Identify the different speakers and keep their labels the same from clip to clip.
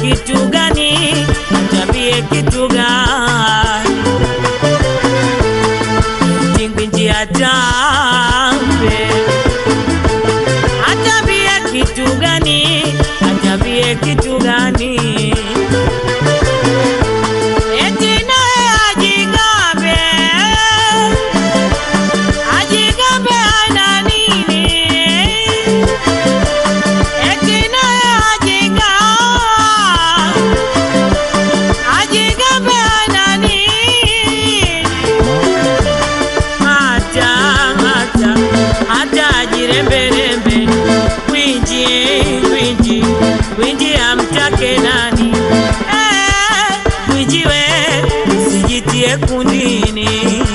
Speaker 1: kitu gani? Atambie kitu gani? Tingwinji atambe, atambie kitu gani? Atambie kitu gani? Eti naye ajigambe, ajigambe ana nini? Eti naye ajiga, ajigambe ana nini? Hata, hata, hata ajiremberembe, kwinji, kwinji, kwinji amtake nani? Eh, kwinji we, usijitie kundini.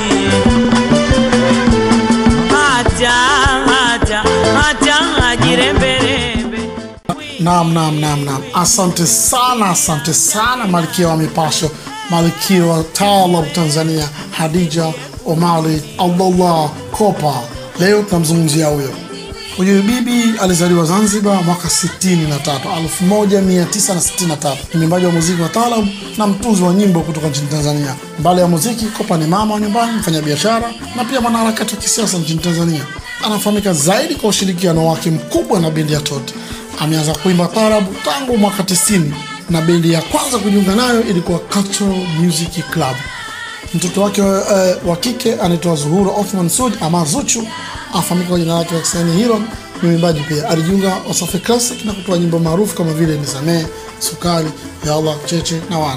Speaker 1: Hata, hata, hata ajiremberembe.
Speaker 2: Naam, naam, naam, naam. Asante sana, asante sana malkia wa mipasho, malkia wa taarab Tanzania, Hadija Omari Abdullah Kopa. Leo tunamzungumzia huyo huyu bibi. Alizaliwa Zanzibar mwaka 63 1963. Ni mwimbaji wa muziki wa taarab na mtunzi wa nyimbo kutoka nchini Tanzania. Mbali ya muziki, Kopa ni mama wa nyumbani, mfanyabiashara na pia mwanaharakati wa kisiasa nchini Tanzania. Anafahamika zaidi kwa ushirikiano wake mkubwa na bendi ya Tote. Ameanza kuimba taarabu tangu mwaka 90 na bendi ya kwanza kujiunga nayo ilikuwa Cultural Music Club. Mtoto wake eh, wa kike anaitwa Zuhura Othman Sud ama Zuchu, afahamika kwa jina lake la kisanii Hero. Ni mwimbaji pia, alijiunga Wasafi Classic na kutoa nyimbo maarufu kama vile Nisamee, Sukari, Ya Allah, Cheche na Wana.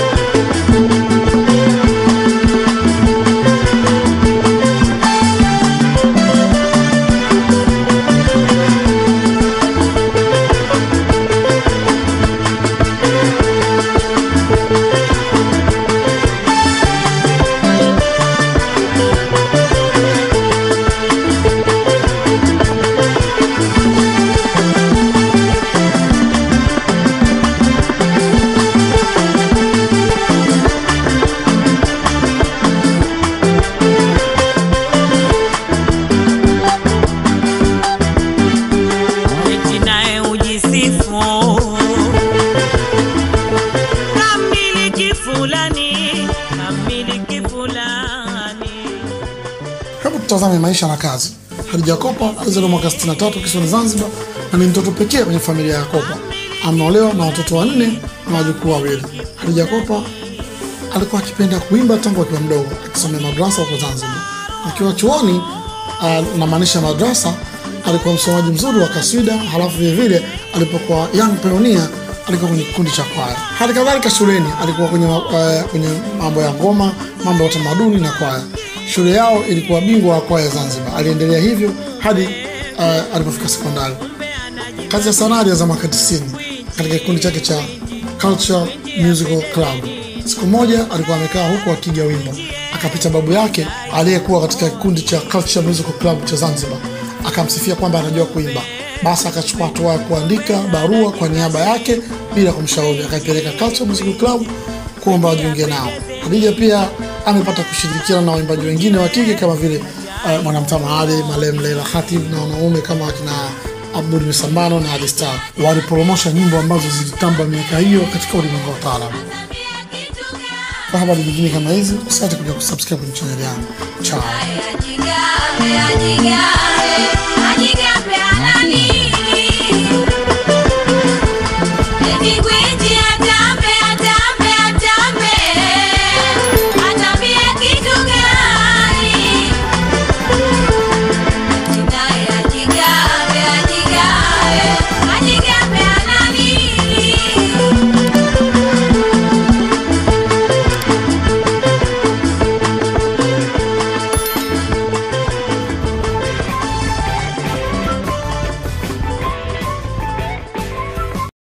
Speaker 1: Eti naye ujisifu kamiliki fulani, kamiliki fulani.
Speaker 2: Hebu tutazame maisha na kazi. Hadija Kopa alizaliwa mwaka 63 kisiwani Zanzibar na ni mtoto pekee kwenye familia ya Kopa. Ameolewa na watoto wanne na wajukuu wawili. Hadija Kopa alikuwa akipenda kuimba tangu akiwa mdogo, akisomea madrasa huko Zanzibar. Akiwa chuoni, uh, namaanisha madrasa, alikuwa msomaji mzuri wa kaswida. Halafu vilevile alipokuwa young pioneer alikuwa kwenye kikundi cha kwaya. Hali kadhalika shuleni alikuwa kwenye, uh, kwenye mambo ya ngoma, mambo ya utamaduni na kwaya. Shule yao ilikuwa bingwa wa kwaya Zanzibar. Aliendelea hivyo hadi uh, alipofika sekondari. Kazi ya sanaa alianza mwaka 90 katika kikundi chake cha Culture Musical Club. Siku moja alikuwa amekaa huku akiga wimbo, akapita babu yake aliyekuwa katika kikundi cha Culture Musical Club cha Zanzibar, akamsifia kwamba anajua kuimba. Basi akachukua hatua ya kuandika barua kwa niaba yake bila kumshauri, akaipeleka Culture Musical Club kuomba wajiunge nao. Hadija pia amepata kushirikiana na waimbaji wengine wa kike kama vile uh, Mwanamtama Ali, Malem Leila Khatib na wanaume kama akina Abdul Misambano na Ali Star. Walipromosha nyimbo ambazo zilitamba miaka hiyo katika ulimwengu wa taarabu. Kwa habari nyingine kama hizi, usiache kuja kusubscribe kwenye channel yangu. Ciao.
Speaker 3: Ajigawe, ajigawe.